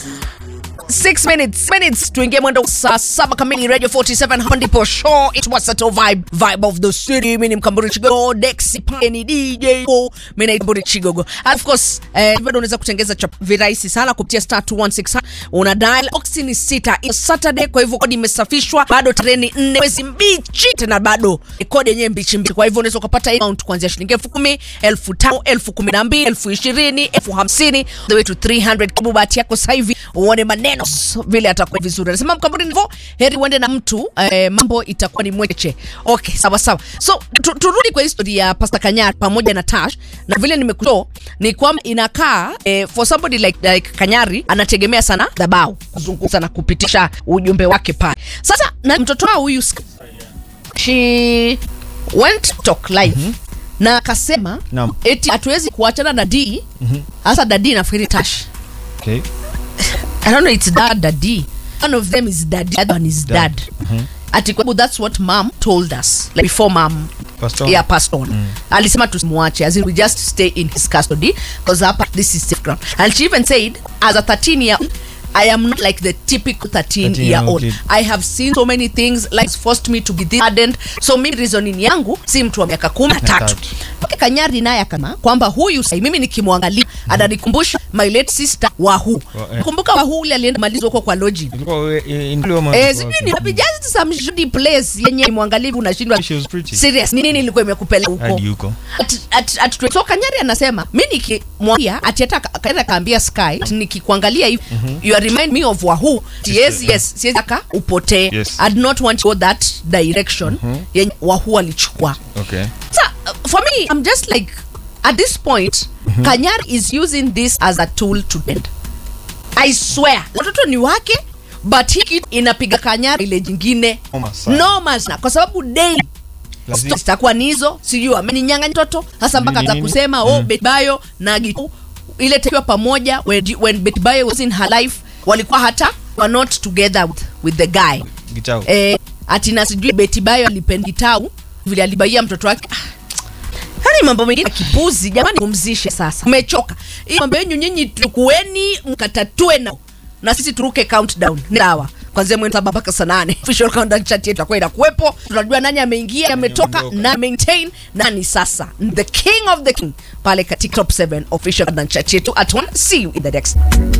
6 minutes minutes tuingie mwendo saa saba kamili radio 47 hapa ndipo show it was a vibe vibe of the city mimi ni mkamburi chigogo dexi pale ni dj o mimi ni mkamburi chigogo And of course eh, bado unaweza kutengeza chap virahisi sana kupitia star 216 una dial oxy ni sita It's saturday kwa hivyo kodi imesafishwa bado treni nne mwezi mbichi tena bado kodi yenyewe mbichi mbichi kwa hivyo unaweza ukapata amount kuanzia shilingi elfu kumi elfu tano elfu kumi na mbili elfu ishirini elfu hamsini the way to 300 kabu bahati yako sasa hivi uone maneno s- vile atakuwa vizuri anasema mkaburi nivo heri uende na mtu eh, mambo itakuwa ni mweche okay sawa sawa so tu, turudi kwa historia ya pasta kanyari pamoja na tash na vile nimekuto ni kwamba inakaa eh, for somebody like, like kanyari anategemea sana dhabau kuzungumza na kupitisha ujumbe wake pale sasa na mtoto wao huyu she went to talk live mm-hmm. na akasema Naam. eti hatuwezi kuachana na d hasa mm-hmm. dadi nafikiri tash Okay. I don't know, it's dad, daddy. One of them is daddy, the other one is dad. Mhm. Ati kwa sababu that's what mom told us. Like before mom Passed on. yeah, passed on. Alisema tusimwache as in we just stay in his custody because hapa this is safe ground. And she even said as a 13 year old I am not like the typical 13 year 13-year-old old. kid. I have seen so many things like it's forced me to be this hardened. So mi reasoning yangu si mtu wa miaka kumi na tatu. tatu. Okay, Kanyari naye akama kwamba huyu sai mimi nikimwangalia ananikumbusha my late sister Wahu. Wa- eh. Kumbuka Wahu ule alienda malizo huko kwa lodging. Ilikuwa we- i- in- ilikuwa Eh, wapi? sijui ni wapi just some shady place yenye mwangalivu unashindwa She was pretty. serious ni nini ilikuwa imekupeleka huko Hadi huko. At- at- at- so kanyari anasema mi nikimwangalia ati hata ka- kaenda kaambia sky ati nikikuangalia hivi you are remind me of wahu yes yes siwezi aka upotee Yes. i do not want to go that direction yenye wahu alichukua Okay. so uh, for me i'm just like at this point kanyari is using this as a tool to end i swear watoto ni wake but hii kitu inapiga kanyari ile jingine Noma sana. noma sana kwa sababu daily Lazima- Sto- zitakuwa ni hizo sijui ameninyanga mtoto hasa mpaka Nini, za nini? kusema oh betbayo na gitu ile tekiwa pamoja when, when betbayo was in her life walikuwa hata were not together with, with the guy Gitau. eh, ati na sijui betibayo alipendi gitau vile alibaia mtoto wake Ah, yani mambo mengine ya kipuzi jamani pumzishe sasa umechoka hii mambo yenyu nyinyi tukueni mkatatue na na sisi turuke countdown ni sawa kwanzia mwezi saba mpaka saa nane official countdown chat yetu itakuwa inakuwepo tunajua nani ameingia ametoka ameondoka. na maintain nani sasa the king of the king pale katika top 7 official countdown chat yetu at one see you in the next